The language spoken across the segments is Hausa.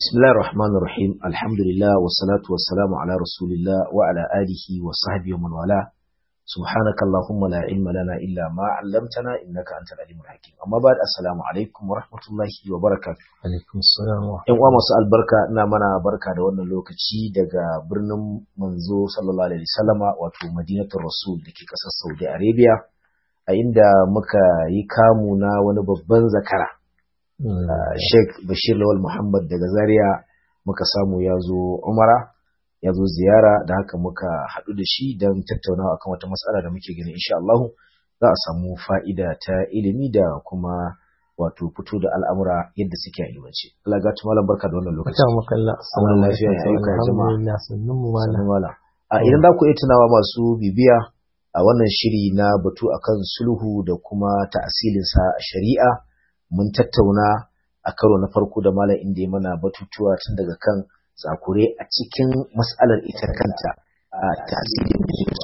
بسم الله الرحمن الرحيم الحمد لله والصلاة والسلام على رسول الله وعلى آله وصحبه ومن والاه سبحانك اللهم لا علم لنا إلا ما علمتنا إنك أنت العليم الحكيم أما بعد السلام عليكم ورحمة الله وبركاته alaikum salam wa ‘Yan uwa masu albarka ina mana barka da wannan lokaci daga birnin manzo sallallahu alaihi wasallama wato madinatul rasul da ke ƙasar Saudi Arabia a inda muka yi kamu na wani babban zakara Uh, Sheikh Bashir Lawal Muhammad daga Zaria muka samu ya zo Umara ya zo ziyara da haka muka haɗu da shi don tattaunawa akan wata matsala da muke gani insha Allah za a samu fa'ida ta ilimi da kuma wato fito da al'amura yadda suke a ilimance. Allah ga malam barka da wannan lokaci. ta makalla Assalamu lafiya ya ayyuka ya jama'a. alhamdulillah sannun mu malam Sannu malam. A idan za ku iya tunawa masu bibiya a wannan shiri na batu akan sulhu da kuma ta'asilinsa a shari'a mun tattauna a karo na farko da malam inda ya mana batutuwa tun daga kan tsakure a cikin mas'alar ita kanta a tasirin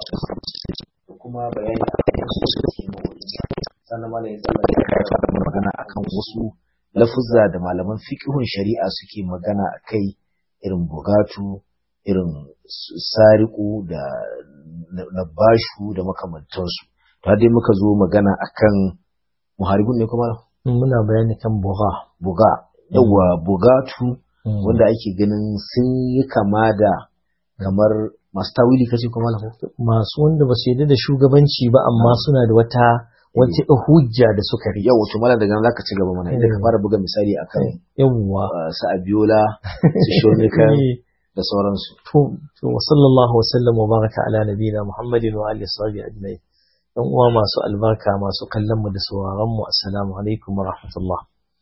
da kuma bayani a kan su suke sannan malam ya tsalla ya kara magana akan wasu lafuzza da malaman fiqhun shari'a suke magana akai irin bugatu irin su- sariku da na bashu da makamantansu ta dai muka zo magana akan muharibun ne kuma muna bayani kan buga buga yawa bugatu wanda ake ganin sun yi kama da kamar masu tawili kace kuma lafa masu wanda ba su yarda da shugabanci ba amma suna da wata wata hujja da suka riƙe yawa to malam daga nan zaka ci gaba mana idan ka fara buga misali akan yawwa uh, su abiola su shonika da sauransu to to wa sallallahu wa sallam wa baraka ala nabiyina muhammadin wa alihi sahbihi ajma'in yan uwa masu albarka masu kallon mu da sauraron mu assalamu alaikum wa rahmatullah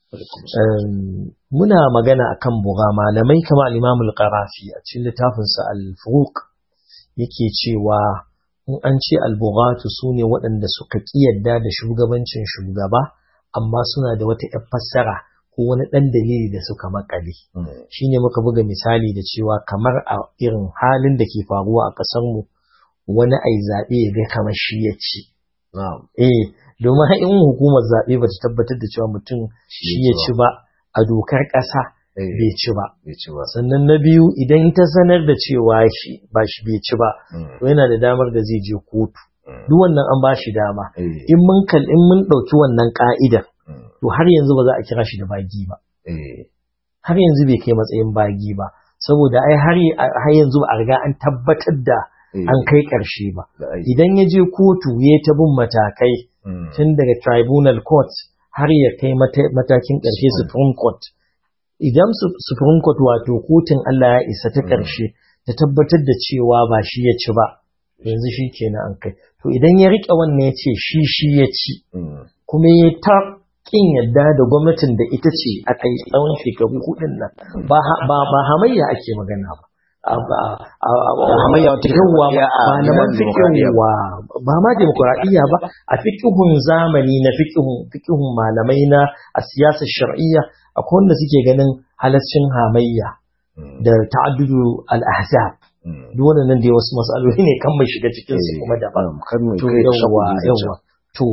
Um, muna magana akan buga malamai kamar al-Imam al-Qarafi a cikin littafinsa al-Furuq yake cewa in an ce al-bughatu sune waɗanda suka kiyarda da shugabancin shugaba amma suna da wata ƴar fassara ko wani ɗan dalili da suka makale shine muka buga misali da cewa kamar a irin halin da ke faruwa a ƙasar mu wani ai zaɓe ya ga kamar shi ya ci na'am eh domin har in hukumar zaɓe ba ta tabbatar da cewa mutum shi ya ci ba a dokar ƙasa Eh, bai ci ba bai ci ba sannan na biyu idan ta sanar da cewa shi ba shi bai ci ba Mm, to yana da damar da zai je kotu mm, duk wannan an ba shi dama eh, in mun kal in mun ɗauki wannan ka'idar mm, to har yanzu ba za a kira shi da bagi ba eh, har yanzu bai kai matsayin bagi ba saboda ai har har yanzu ba a riga an tabbatar da eh, an kai ƙarshe ba da ai- idan ya je kotu ya ta bin matakai mm, tun daga tribunal court har ya kai mata- matakin ƙarshe Supreme. supreme court idan su- supreme court wato kotun Allah ya isa ta Mm. ƙarshe ta tabbatar da cewa ba shi ya ci ba yanzu shi kenan an kai to idan ya riƙe wannan ya ce shi shi ya ci mm, kuma ya ta ƙin yadda da gwamnatin da ita ce a kai tsawon shekaru hudun nan ba ha- ba ba hamayya ake magana ba a- a- a- a- Ba hamayya wata yawwa ya a malaman gidan dimokuraɗiyya fikihuwa ba ma demokuraɗiyya ba a fikihun zamani na fikihun fikihun malamai na a siyasar shar'iyya akwai wanda suke ganin halaccin hamayya mm, da ta'addudu al-ahzab mm. duk wannan dai wasu matsaloli ne kan mai shiga cikin su Eh, kuma daban um, kar mu to kai yawwa shakku da yawwa to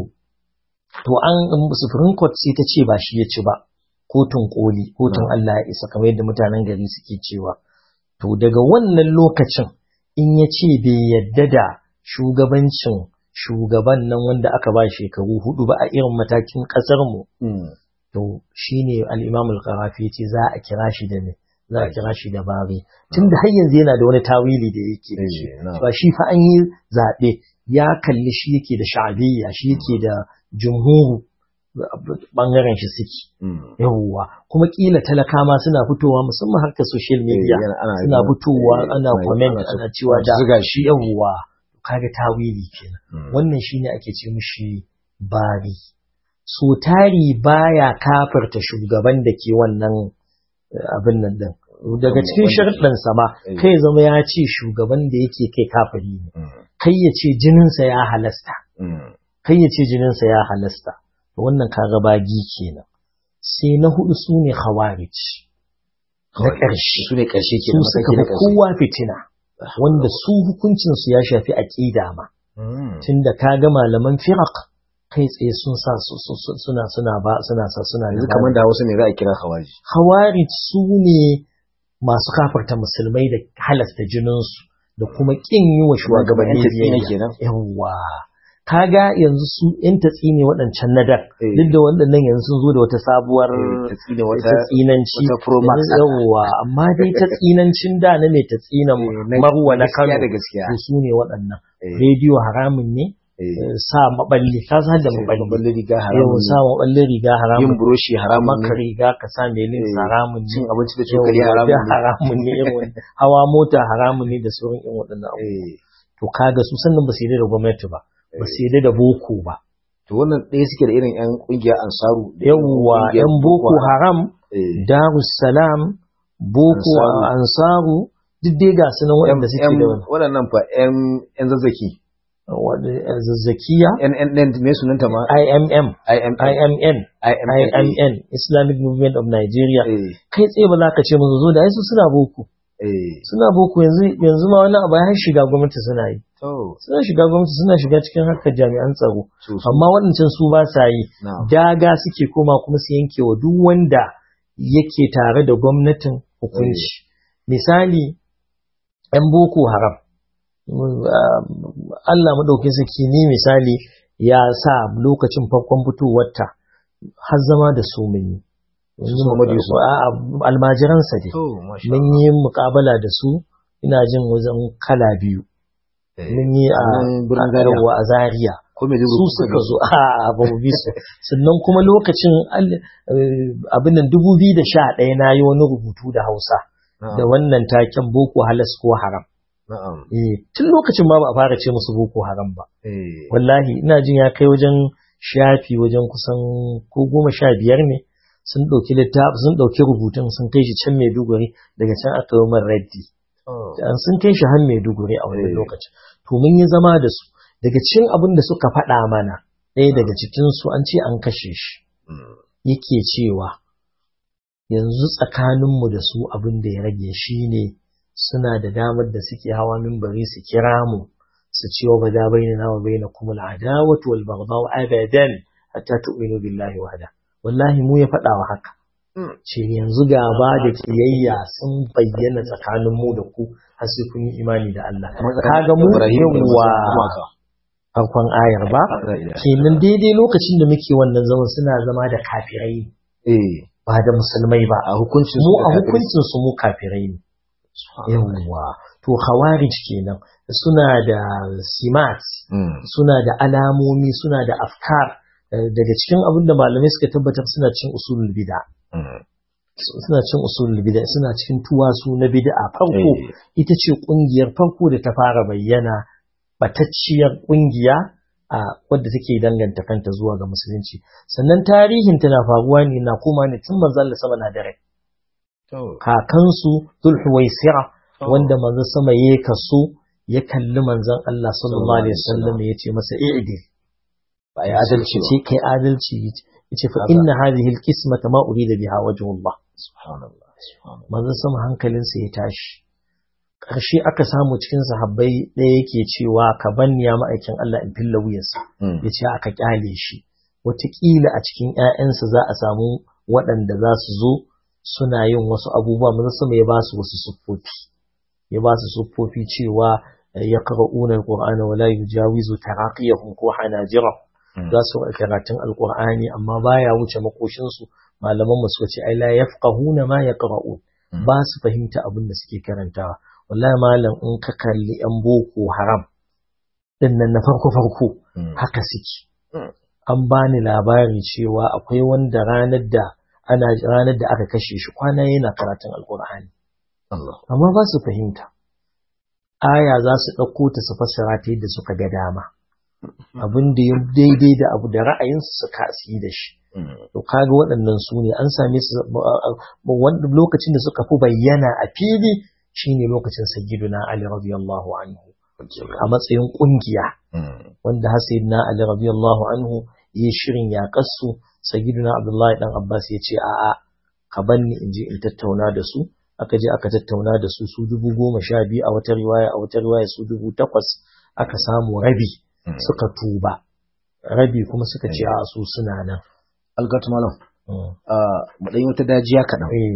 to an supreme court sai ta ce ba shi ya ci ba kotun koli kotun Na'am. Allah ya isa kamar yadda mutanen gari suke cewa to daga wannan lokacin in ya ce bai yadda da shugabancin shugaban nan wanda aka ba shekaru hudu ba a irin matakin kasar mu Mm, to shine al-Imam al-Qarafi yace za a kira shi da me za a kira shi da bari tunda har yanzu yana da wani tawili da yake da shi eh, na'am. ba shi fa an yi zaɓe ya kalli shi yake da sha'abiyya shi yake da jumhuru bangaren shi suke Mm, yawwa kuma kila talaka ma suna fitowa musamman harkar social eh, media yana- ana- suna fitowa eh, ana comment ana cewa da zuga shi yawwa kaga tawili kenan Mm, wannan shine ake ce mishi bari so tari baya kafarta shugaban da ke wannan eh, abin nan din daga cikin Wanda- sharɗin sama Eh. kai zama ya ce shugaban da yake kai kafiri ne mm, kai ya ce jininsa ya halasta mm, kai ya ce jininsa ya halasta to wannan kaga bagi kenan sai na hudu su ne khawarij na ƙarshe su ne ƙarshe ke su suka fi kowa fitina wanda su hukuncinsu ya shafi aƙida ma tunda kaga malaman firaq kai tsaye sun sa su- su- su- suna suna ba suna sa suna yanzu da kamar da wasu ne za a kira hawaji khawarij su ne masu kafarta musulmai da halasta jininsu da kuma kin yi wa shugabanni biyayya yawwa kaga yanzu su yan tatsi ne waɗancan na dar duk da waɗannan yanzu sun zo da wata sabuwar tatsinanci yawwa amma dai tatsinancin da na mai tatsinan marwa na kano to su ne waɗannan rediyo haramun ne sa maballi ka san da maballi riga haramun sa maballi riga haramun yin buroshi haramun maka riga ka sa mai lin haramun ne cin abinci da cokali haramun ne haramun ne irin hawa mota haramun ne da sauran irin waɗannan abubuwa to kaga su sannan ba su yi da gwamnati ba ba su yi da boko ba to wannan ɗaya suke da irin yan ƙungiyar ansaru yawwa yan boko haram darussalam boko ansaru duk dai ga su nan waɗanda suke da waɗannan fa yan zazzaki zazzakiya NNN me sunanta ma IMM IMM IMN IMN Islamic Movement of Nigeria kai tsaye ba za ka ce musu zo da ai su suna boko suna boko yanzu yanzu ma wani abu har shiga gwamnati suna yi suna shiga gwamnati suna shiga cikin harkar jami'an tsaro amma waɗancan su ba sa yi daga suke koma kuma su yanke wa duk wanda yake tare da gwamnatin hukunci misali 'yan boko haram Allah maɗaukin sarki ni misali ya sa lokacin farkon fitowarta har zama da su mun yi. Almajiransa dai. Mun yi mukabala da su ina jin wajen kala biyu. Mun yi a Zaria. Su suka zo a ba mu bi su. Sannan kuma lokacin abin nan dubu biyu da sha ɗaya na yi wani rubutu da Hausa. Da wannan taken Boko Halas ko Haram. tun lokacin ma ba a fara ce musu boko haram ba wallahi ina jin ya kai wajen shafi wajen kusan ko goma sha biyar ne sun ɗauki littafi sun ɗauki rubutun sun kai shi can maiduguri daga can aka yi man raddi sun kai shi har maiduguri a wannan lokacin to mun yi zama da su daga cikin abin da suka faɗa mana ɗaya daga cikinsu an ce an kashe shi yake cewa yanzu tsakaninmu da su abin da ya rage shi ne suna da damar da suke hawa mimbari su kira mu su ce wa bada baina na wa baina kuma al'adawatu wal baghdau abadan hatta tu'minu billahi wahda wallahi mu ya faɗa wa haka ce yanzu gaba da kiyayya sun bayyana tsakanin mu da ku har sai kun yi imani da Allah kaga mu yawa farkon ayar ba kenan daidai lokacin da muke wannan zaman suna zama da kafirai ba da musulmai ba a hukuncin mu a hukuncin su mu kafirai ne yawwa to khawarij kenan suna da simat suna da alamomi suna da afkar daga cikin abin da malamai suka tabbatar suna cin usulul bid'a suna cin usulul bid'a suna cikin tuwasu na bid'a farko ita ce kungiyar farko da ta fara bayyana batacciyar kungiya a wadda take danganta kanta zuwa ga musulunci sannan tarihin tana faruwa ne na koma ne tun manzo Allah sama na da rai kakansu Zulhuwaisira wanda manzon sama ya kaso ya kalli manzon Allah sallallahu alaihi wasallam ya ce masa i'dil ba ya adalci ce kai adalci yace fa inna hadhihi alqismata ma urida biha wajhullah subhanallah manzon sama hankalinsa ya tashi ƙarshe aka samu cikin sahabbai ɗaya yake cewa ka banni ya ma'aikin Allah in filla wuyarsa ya ce aka kyale shi wataƙila a cikin ‘ya'yansa za a samu waɗanda za su zo suna yin wasu abubuwa mun sama ya ba su wasu siffofi ya ba su siffofi cewa ya qara'una alqur'ana wala yujawizu taraqiyahum ko hanajira za su karatun alqur'ani amma baya wuce makoshin su malaman mu suka ce ai la yafqahuna ma yaqra'un ba su fahimta abin da suke karantawa wallahi malam in ka kalli yan boko haram din nan na farko farko haka suke an bani labari cewa akwai wanda ranar da ana ranar da aka kashe shi kwana yana karatun alkur'ani amma ba su fahimta aya za su ɗauko ta su fassara ta yadda suka ga dama abin da ya daidai da abu da ra'ayinsu su kasi da shi to kaga waɗannan su ne an same su lokacin da suka fi bayyana a fili shine lokacin sayyiduna ali radiyallahu anhu a matsayin kungiya wanda har sayyidina ali radiyallahu anhu yi shirin yaƙarsu sayyiduna abdullahi dan abbas ya ce a'a ka banni in je in tattauna da su aka je aka tattauna da su su dubu goma sha biyu a wata riwaya a wata riwaya su dubu takwas aka samu rabi suka tuba rabi kuma suka ce a su suna nan algatu malam mu ɗan wata dajiya kaɗan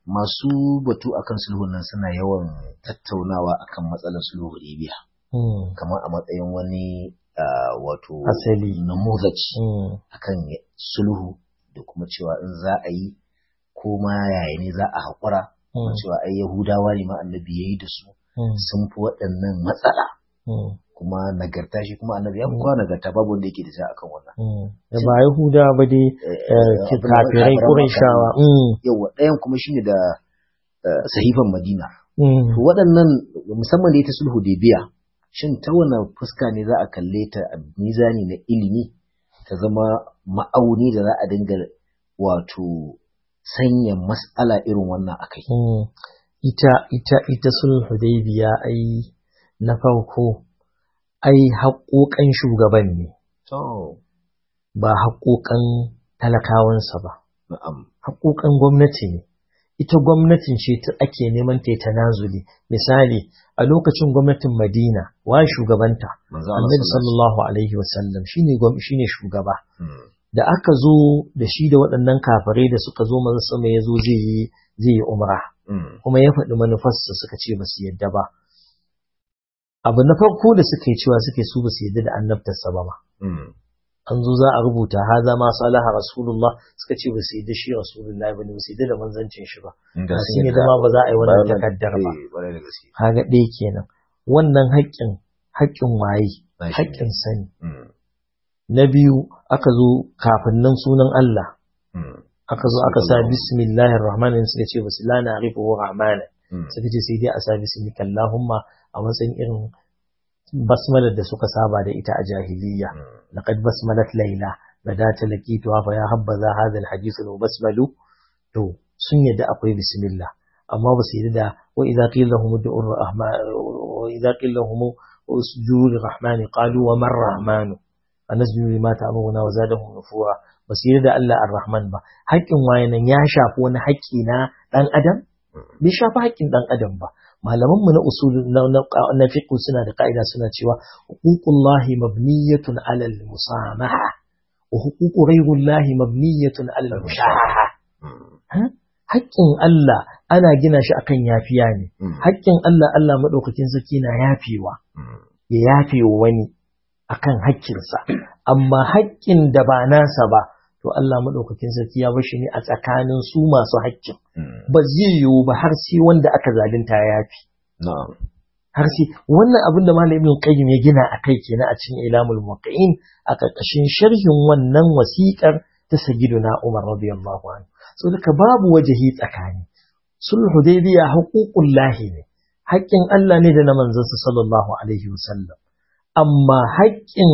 masu batu akan sulhun nan suna yawan tattaunawa akan matsalar sulhu Hudaybiya Mm. kamar a matsayin wani ah, wato Asali. namuzaj Mm. akan sulhu da kuma cewa in za a yi ko ma yaya ne za a haƙura Mm. cewa ai Yahudawa ne ma annabi yayi da su Mm. sun fi waɗannan matsala Mm. kuma nagarta shi kuma annabi ya fi kowa nagarta babu wanda yake da ja akan wannan Mm. Da ba Yahuda ba dai eh, abin da kafirai kafiran Qurayshawa. Makka Mm. yawa ɗayan kuma shine da eh, sahifan Madina Mm. to waɗannan musamman da ita sulhu biya shin ta wani fuska ne za a kalle ta a mizani na ilimi ta zama ma'auni da za a dinga wato sanya mas'ala irin wannan akai Mm. Ita ita ita sulh Hudaybiya ai na farko ai haƙoƙan shugaban ne to ba haƙoƙan talakawansa ba na'am haƙoƙan gwamnati ne ita gwamnatin ce ta ake neman ta yi tanazuli misali a lokacin gwamnatin Madina wa shugabanta manzo Allah Annabi sallallahu sallallahu alaihi wasallam shine gwam- shine shugaba Mm. da aka zo da shi da waɗannan kafirai da suka zo manzo sama ya zo zai yi zai yi umra Mm. kuma ya faɗi manufarsa suka ce ba su yadda ba abu na farko da suka yi cewa suke su ba su yadda da annabtarsa ba ma Mm. an zo za a rubuta haza ma salaha rasulullah suka ce ba su yadda shi rasulullah ba ne ba su yadda da manzancin shi ba Inda ba sun sun yi yadda da- ma ba za a yi wannan bayan nan- takaddar ba eh, ƙwarai da gaske. kaga ɗaya kenan wannan haƙƙin haƙƙin waye Na shi ne. haƙƙin sani Mm. na biyu aka zo kafin nan sunan Allah Mm. aka zo aka sa Sallallahu. bismillahir rahmanir suka ce basu la na arifu rahmana Mm. suka ce sai dai a sa bismika Allahumma a matsayin irin basmalar da suka saba da ita a jahiliya Mm. laqad basmalat layla badata laqitu fa ya habbaza hadha alhadith wa basmalu to sun yadda akwai bismillah amma ba su yadda da wa idza qila lahum ud'u ar-rahman wa idza qila lahum usjudu lir-rahmani qalu wa man rahmanu anasjudu lima ta'muruna wa zadahum nufura ba su yadda da Allah ar-rahman ba haƙƙin wayanan ya shafi wani haƙƙi na dan adam bai shafi haƙƙin dan adam ba malaman mu na usul na na, na fiqh suna da ka'ida suna cewa huququllahi mabniyatun 'ala al-musamaha wa huququ ghayrillahi mabniyatun 'ala al-mushahaha Mm. haƙƙin Allah ana gina shi akan yafiya ne Mm. haƙƙin Allah Allah madaukakin sarki na yafewa Mm. ya yafe wa wani akan haƙƙinsa amma haƙƙin da ba nasa ba to Allah madaukakin sarki ya bar shi ne a tsakanin su masu haƙƙin Mm. ba zai yiwu ba har sai wanda aka zalunta ya yafi Na'am. har sai wannan abin da Malam Ibn Qayyim ya gina a kai kenan a cikin Ilamul Muwaqqi'in a ƙarƙashin sharhin wannan wasiƙar ta Sayyiduna Umar radiyallahu anhu so duka babu wajahi tsakani sulhu Hudaybiya haƙuƙun lahi ne haƙƙin Allah ne da na manzansa sallallahu alaihi wasallam amma haƙƙin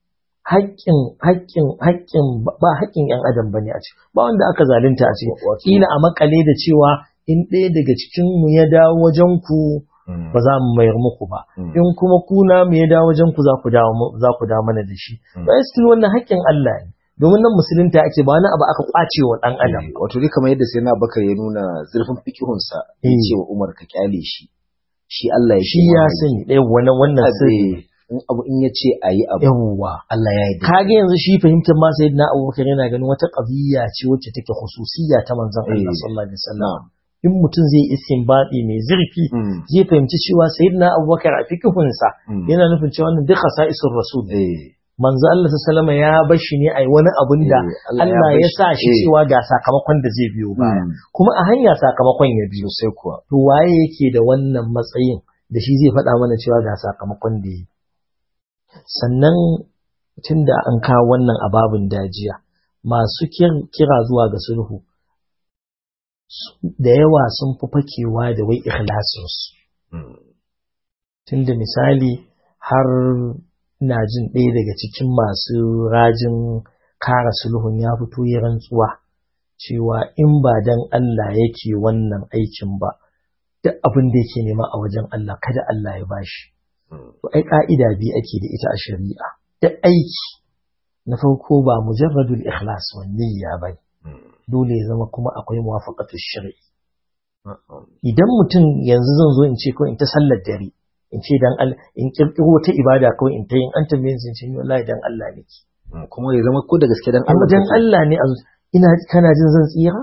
haƙƙin haƙƙin haƙƙin ba haƙƙin ƴan adam bane a ciki ba wanda aka zalunta a ciki Wato- kila a makale da cewa in ɗaya daga cikin mu ya dawo wajen ku Mm. ba za mu mayar muku ba Mm. in kuma kuna mu ya dawo wajen ku za ku dawo mu- za ku dawo mana da shi Mm. ba still wannan haƙƙin Allah ne domin nan musulunta ake ba wani abu aka kwace wa dan adam Eh, Wato dai kamar yadda sai na bakar ya nuna zurfin fikihunsa ya Eh. ce wa Umar ka kyale shi. Shi Allah ya shi ya sani ɗaya wannan wannan sirri in abu in ya ce a yi abu yawwa Allah ya yi da kage yanzu shi fahimtar ma sayyidina Abubakar yana ganin wata qadiyya ce wacce take khususiyya ta manzon Allah Eh. sallallahu alaihi wasallam Na'am. in mutum zai istinbadi mai zurfi Mm. zai fahimci cewa sayyidina Abubakar a fikihunsa Mm. yana nufin cewa wannan duk khasa'isur rasul Eh. manzo Allah sallama ya bar shi ne a yi wani abun da Eh, Allah ya Allah bar ya shi. sa shi Eh. cewa ga sakamakon da zai biyo baya Mm. kuma a hanya sakamakon ya biyo Sosai kuwa. to waye yake da wannan matsayin da shi zai faɗa mana cewa ga sakamakon da yi sannan tunda an kawo wannan ababin dajiya masu kir- kira zuwa ga sulhu su- da yawa sun fi fakewa da wai ikhlasinsu Mm. tunda misali har na jin ɗaya daga cikin masu rajin kara sulhun ya fito ya rantsuwa cewa in ba dan Allah yake wannan aikin ba duk abin da yake nema a wajen Allah kada Allah ya bashi Mm. to ai ka'ida biyu ake da ita a shari'a duk aiki na farko ba mujarradul ikhlas wa niyya ba Mm. dole ya zama kuma akwai muwafaqatu shar'i Na'am. idan mutum yanzu zan zo in ce ko in ta sallar dare in ce dan Allah in kirkiro wata ibada ko in ta yin an tambaye ni sun wallahi dan Allah nake Mm. Kuma ya zama ko da gaske dan amma Allah dan kake. Allah ne a zu- ina kana jin zan tsira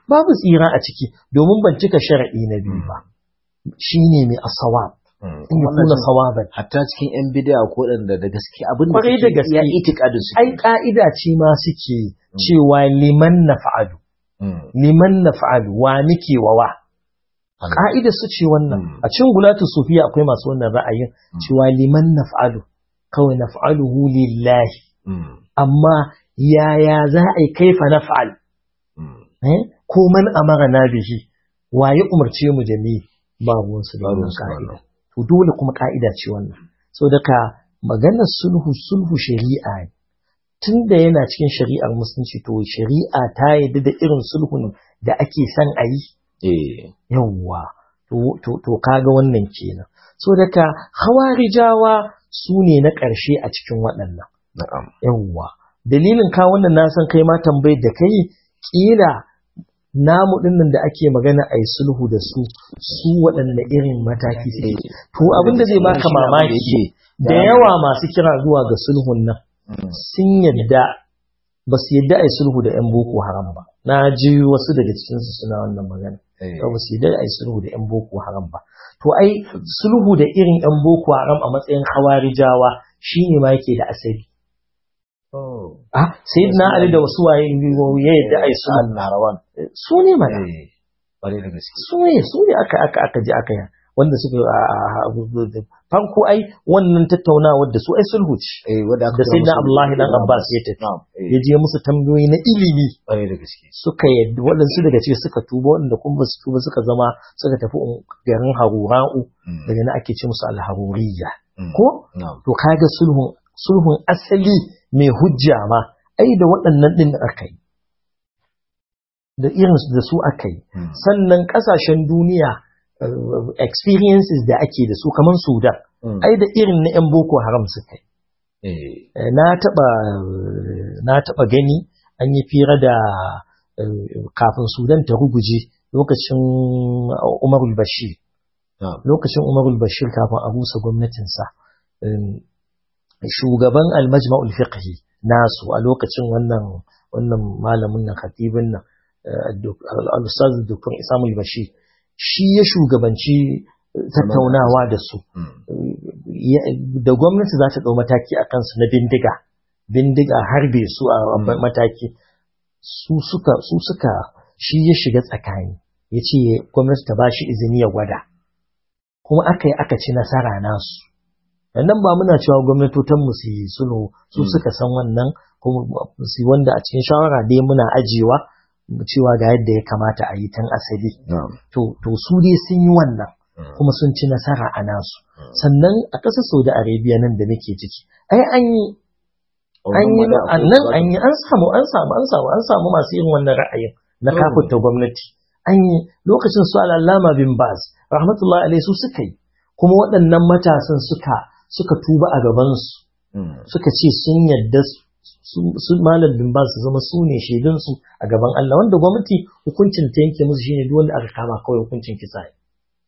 babu tsira a ciki domin ban cika sharaɗi na biyu ba shine mai asawab in ya kuna sawaban hatta cikin yan bidiya ko da da gaske abin da Kwarai da gaske. ya itikadin su ai ka'ida ce ma suke cewa liman naf'alu liman naf'alu wa muke wa wa ka'ida su ce wannan Mm. a cikin gulatu sufiya akwai masu wannan ra'ayin cewa liman naf'alu kawai naf'aluhu lillahi amma yaya za a yi kaifa naf'al eh? ko man amara na bihi waye umarce mu da ni ba ruwansu da Ba wannan ruwansu da ka'ida wannan. to dole kuma ka'ida ce wannan so daga maganar sulhu sulhu shari'a ne tunda yana cikin shari'ar musulunci to shari'a ta yadda da irin sulhun da ake son a yi eh yawwa to to to kaga wannan kenan so daga hawarijawa su ne na ƙarshe a cikin waɗannan na'am yawwa dalilin ka wannan na san kai ma tambayar da kai kila namu dinnan da ake magana a yi sulhu da su su waɗanne irin mataki suke to abin da zai baka mamaki da yawa masu kira zuwa ga sulhun nan sun yadda ba su yadda a yi sulhu da 'yan boko haram ba na ji wasu daga cikinsu suna wannan magana ba su yadda a yi sulhu da 'yan boko haram ba to ai sulhu da irin 'yan boko haram a matsayin hawarijawa shine ma yake da asali ah sayyidina ali da wasu waye ya yadda a yi sulhu al-narawan su ne mana eh bare da gaske su ne su ne aka aka aka ji aka yi wanda suka a- a- a- farko ai wannan tattaunawar da su ai sulhu ce eh wanda aka da sayyidina abdullahi dan abbas ya tafi na'am eh ya je musu tambayoyi na ilimi bare da gaske suka yadda waɗansu daga ciki suka tuba waɗanda kuma ba su tuba suka zama suka tafi un- garin harura'u Mm, daga na ake ce musu alharuriyya mm, ko na'am to kaga sulhun sulhun asali mai hujja ma ai da waɗannan ɗin aka yi da irin da su aka yi mm, sannan ƙasashen duniya uh, experiences da ake da su kamar sudan mm, ai da irin na 'yan boko haram suka yi eh Eh, na taɓa na taɓa gani an yi fira da eh, kafin sudan ta ruguje lokacin umarul bashir na'am lokacin umarul bashir kafin a rusa gwamnatinsa eh, shugaban almajma'ul fiqhi nasu a lokacin wannan wannan malamin nan khatibin nan eh, Dok- al-ustaz dr isamul bashir shi ya shugabanci eh, tattaunawa da su mm, ya- da gwamnati za ta ɗau mataki a kansu na bindiga bindiga harbe su a Mm. mataki su suka su suka shi ya shiga tsakani ya ce gwamnati ta ba shi izini ya gwada kuma aka yi aka ci nasara nasu nan ba muna cewa gwamnatotan mu su yi sulhu su Mm. suka san wannan kuma su yi wanda a cikin shawara dai muna ajiyewa cewa ga yadda ya kamata a yi tun asali na'am to to su dai sun yi wannan mm, kuma sun ci nasara a nasu Mm. sannan a ƙasar saudi arabia nan da nake ciki ai an yi an yi Wannan ma da nan akwai an yi an samu an samu an samu an samu masu yin wannan ra'ayin na Mm. kafurta gwamnati an yi lokacin su al'allama bin baz rahmatullahi alaihi su suka yi kuma waɗannan matasan suka suka tuba a gabansu mm, suka ce sun yadda su su malam bin baz su zama su ne shaidunsu a gaban Allah wanda gwamnati hukuncin ta yanke musu shine duk wanda aka kama kawai hukuncin kisa ne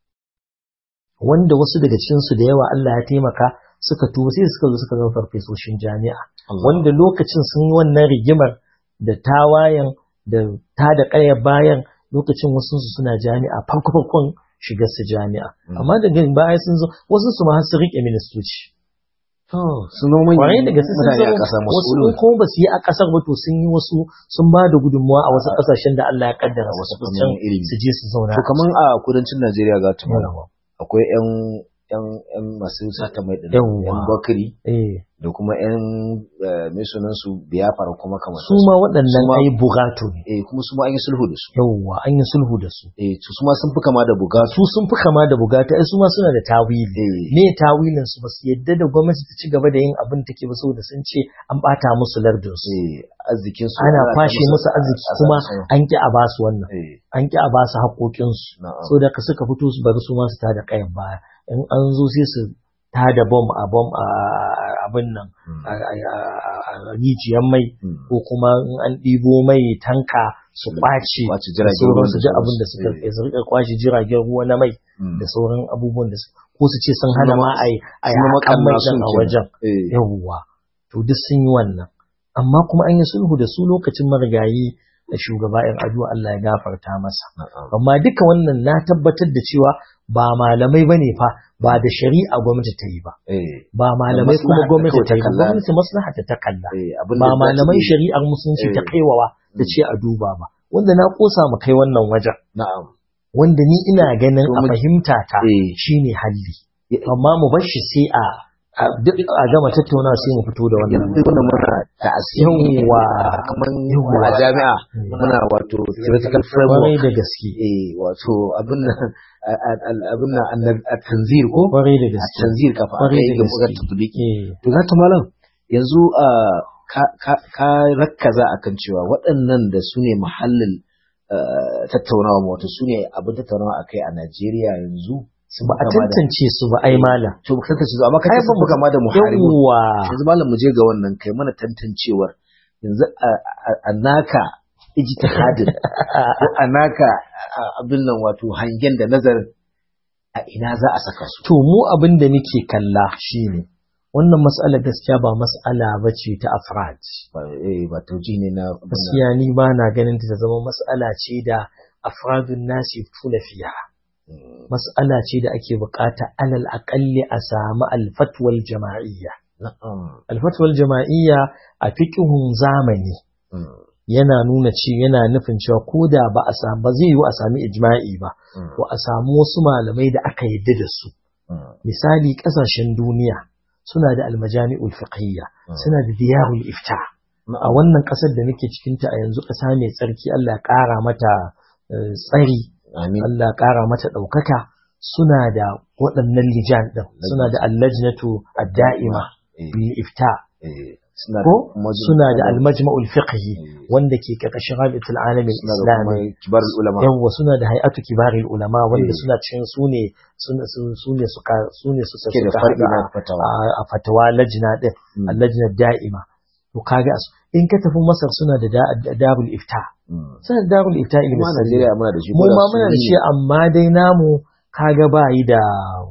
wanda wasu daga cikinsu da yawa Allah ya taimaka suka tuba sai suka zo suka zama farfesoshin jami'a Allah. wanda lokacin sun yi wannan rigimar da tawayen da ta da ƙaya bayan lokacin wasu su suna jami'a farko farkon shigar su jami'a Mm. amma daga baya sun zo wasu su ma har su rike ministoci to sun zama manyan kwarai da gaske sun mutane a zama ƙasa wasu mas'ulun. kuma ba su yi a ƙasar ba to sun yi wasu sun ba da gudunmuwa a wasu A- ƙasashen da Allah ya kaddara a su wasu tafi fannonin can ilimi. su je su zauna to kaman a kudancin Najeriya ga ta mana Yawwa. akwai yan yan yan masu sata mai din Yawwa. yan bakari eh da kuma yan eh, mai sunan su biyafara kuma kamar su ma waɗannan Su ma- ai bugatu ne eh kuma su ma an yi sulhu da su yawwa an yi sulhu da su eh to su ma sun fi kama da bugatu su sun fi kama da bugata ai su ma suna da tawili eh me tawilin su basu yadda da gwamnati ta ci gaba da yin abin take ba saboda sun ce an bata musu lardin su eh arzikin su ana ta kwashe musu arziki a- a- kuma a- an ki a basu wannan eh an ki a basu haƙoƙin su na'am saboda ka suka fito su bari su ma su tada kayan baya in an zo sai su tada bom a bom a abin nan Mm, a a- a- a rijiyar mai mm. ko kuma in an ɗibo mai tanka su ƙwace Kwace da jiragen ruwa sauransu da duk abin da sauransu. suka Eh, su rika kwashe jiragen ruwa na mai mm. da sauran abubuwan da su ko su ce sun hana ma a yi a yi Sun zama haƙan mai ƙanna ɗin sun a kenan. wajen eh yawwa to duk sun yi wannan amma kuma an yi sulhu da su lokacin marigayi shugaba in addu'a Allah ya gafarta masa amma duka wannan na tabbatar da cewa ba malamai bane fa ba da shari'a gwamnati ta yi ba ba malamai kuma gwamnati ta yi ba gwamnati maslaha ta kalla ba malamai shari'ar musulunci ta kaiwawa ta ce a duba ba wanda na kosa mu kai wannan wajen na'am wanda ni ina ganin a fahimta ta shine halli amma mu bar shi sai a duk a gama tattauna sai mu fito da wannan yanzu wannan muna ta'asiri yawa kaman a jami'a muna wato theoretical framework kwarai da gaske eh wato abin nan abin nan a tanzir ko kwarai da gaske tanzir kafa kwarai da ga gaske bugar tatbiki to za ta malam yanzu ka rakkaza akan cewa waɗannan da su ne muhallin tattaunawa wato su ne abin tattaunawa akai a Najeriya yanzu ba a tantance su ba ai malam to ba tantance su amma kai ban buga ma da muharibu yawa yanzu malam mu je ga wannan kai mana tantancewar yanzu a naka ijtihadin ko a naka abin nan wato hangen da nazarin a ina za a saka su to mu abin da muke kalla shine wannan mas'ala gaskiya ba mas'ala ba ce ta afrad ba eh ba tauji ne na gaskiya ni ba na ganin ta zama mas'ala ce da afradun nasi tuna fiya mas'ala ce da ake bukata alal aqalli a samu alfatwal jama'iyya alfatwal jama'iyya a fiqhun zamani yana nuna ce yana nufin cewa ko da ba a samu ba zai yi a sami ijma'i ba to a samu wasu malamai da aka yadda da su misali kasashen duniya suna da almajami'ul fiqhiyya suna da diyarul ifta a wannan kasar da nake cikin ta a yanzu kasa mai tsarki Allah ya kara mata tsari Allah ya kara mata daukaka suna da waɗannan lijan din suna da allajnatu ad-da'ima bil ifta ko suna da almajma'ul fiqhi wanda ke karkashin rabitul alamin islami kibar ulama yawa suna da hay'atu kibarul ulama wanda suna cikin su ne su ne suka su ne suka Ke da suka far'i na hada fatawa. a- a fatawa lajna din allajna da'ima to kaga su in ka tafi masar suna da da- darul ifta suna da darul ifta kuma a ilmi Najeriya muna da shi mu ma muna da shi amma dai namu kaga ba yi da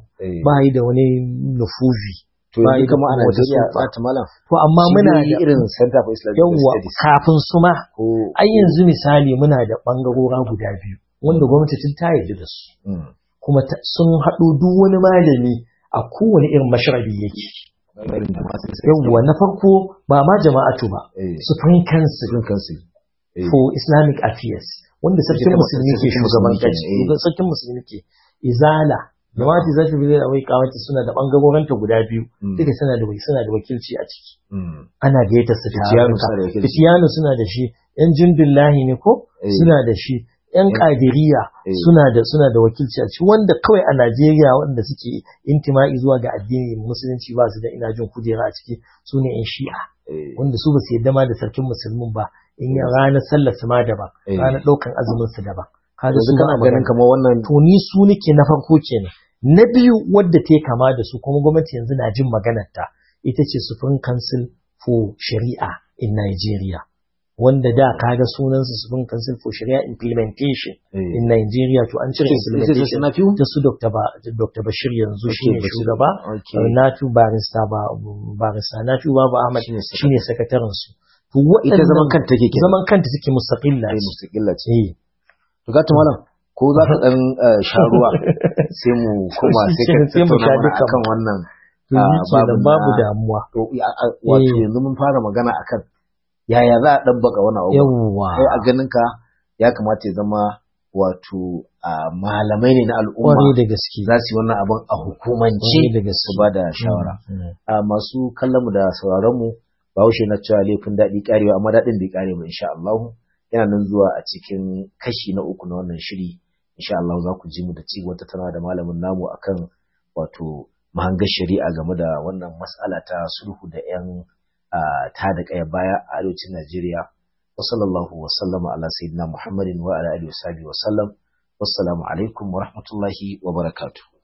ba yi da wani nufuzi to ba yi yanzu da kama a kuma wata Najeriya sulfa. ta malam to amma muna Cibiyoyi da irin Center for Islamic yawwa Studies kafin su ma ko ai yanzu misali muna da bangarora guda biyu wanda gwamnati tun ta yarda da su Mm. kuma ta- sun haɗo duk wani malami a kowane irin mashrabi yake irin da masu sai yawwa na farko ba ma jama'atu ba eh supreme council cikin kansu eh for islamic affairs wanda sarkin Ita musulmi ke sarkin shugaban musulmi kaci kenan, eh. sarkin musulmi ke izala jama'atu za ta bi da wai kawata suna da bangaroranta guda biyu Mm. duka suna da suna da wakilci a ciki Mm. ana gayyata su Fitiyanu taruka suna da wakilci. fitiyanu suna da shi yan jundullahi ne ko Eh. suna da shi yan Eh. kadiriya Eh. suna da suna da wakilci a ciki wanda kawai a Najeriya wanda suke intima'i zuwa ga addini musulunci ba su da ina jin kujera a ciki su ne yan shi'a eh wanda su ba su yadda ma da sarkin musulmin ba in ya ranar sallar su ma daban Eh. ranar ɗaukan azumin su daban kaga yanzu su kana ba ganin magana. kamar wannan to ni su nake na farko kenan na biyu wadda ta yi kama da su kuma gwamnati yanzu na jin maganarta ita ce Supreme Council for Sharia in Nigeria wanda da kaga sunansu Supreme Council for Sharia Implementation eh in Nigeria to an cire Ita ce implementation suna fiyu? da su Dr. Ba, Dr. Bashir yanzu Okay, shine Bashir. shugaba Okay. Nafi barista ba barista Nafi Babu Ahmad Shine sakatare. shine sakataren su to ita waɗannan zaman kanta take kenan zaman kanta take mustaqilla eh ce mustaqilla ce eh to ga ta malam ko za ka dan eh, sha ruwa sai mu koma sai ka sai mu sha tattauna mana dukan akan wannan to ah, shi kenan babu babu na- damuwa to ya- a- wato Eh. yanzu mun fara magana akan yaya za a dabbaka wannan abu yawwa kai a ganin ka ya kamata ya zama wato ah, malamai ne na al'umma kwarai da gaske za su yi wannan abin a hukumance kwarai da gaske su ba da shawara Mm, mm. a masu kallon mu da sauraron mu bahaushe na cewa laifin daɗi karewa amma daɗin bai kare ba insha Allah yana nan zuwa a cikin kashi na uku na wannan shiri insha Allah za ku ji mu da ci wata tana da malamin namu akan wato mahangar shari'a game da wannan mas'ala ta sulhu da yan ta da kaya baya a arewacin Najeriya wa sallallahu wa sallama ala sayyidina Muhammadin wa ala alihi wa sahbihi wa sallam wassalamu alaikum wa rahmatullahi wa barakatuh